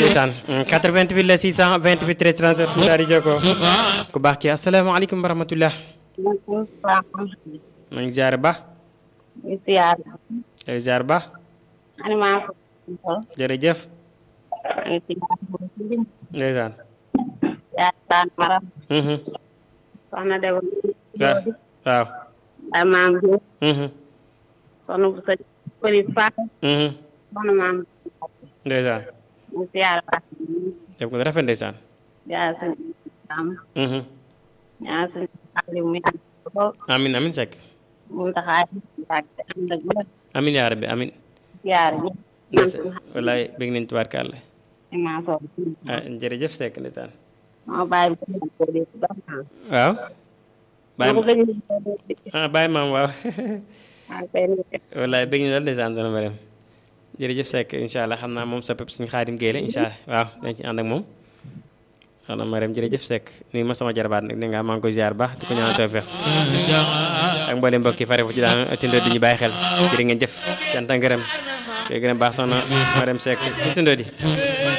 ndeysaan 88 la 628 13 37 suñu daal di jokkoo ku baax ki asalaamaaleykum wa rahmatullah maaleykum salaam. ma ngi ziar ba ñu siyaar. yow ziar ba animation. jërëjëf ñu siyaar. ndeysaan yaakaar maram. mhm soxna Debo. waaw waaw ay maam bi. mhm soxna bu sa përi Faat. mhm soxna maam. ndeysaan ñu siyaar baax. def ko rafet ndeysaan yaa suñu am. mhm yaa suñu xaalis mi am ko. amin amin sekk mu taxaay. ak ànd ak wér. amin yaa rabbi amin siyaar bi. ndeysaan wallaay bëgg nañ tubaarkàlla animation. ah jërëjëf sekk ndeysaan moo bàyyi bi ko di dox naa. waaw bàyyi moo ma ko gëj a ah bàyyi maam waaw maa koy nuyu. wallaay bëgg ñu lool ndeysaan dana ma dem jërëjëf Seck incha allah xam naa moom sa pep suñu xaadim géey la incha allah waaw dañ ci ànd ak moom xanaa ma dem jërëjëf Seck nii ma sama jarabaat nag ne nga maa ngi koy ziar baax di ko ñaanal tawfeex ak mboolem mbokk yi fare fu ci daan tindoo di ñu bàyyi xel jërë ngeen jëf cant ak ngërëm koy gën a baax soxna ma dem Seck ci tindoo di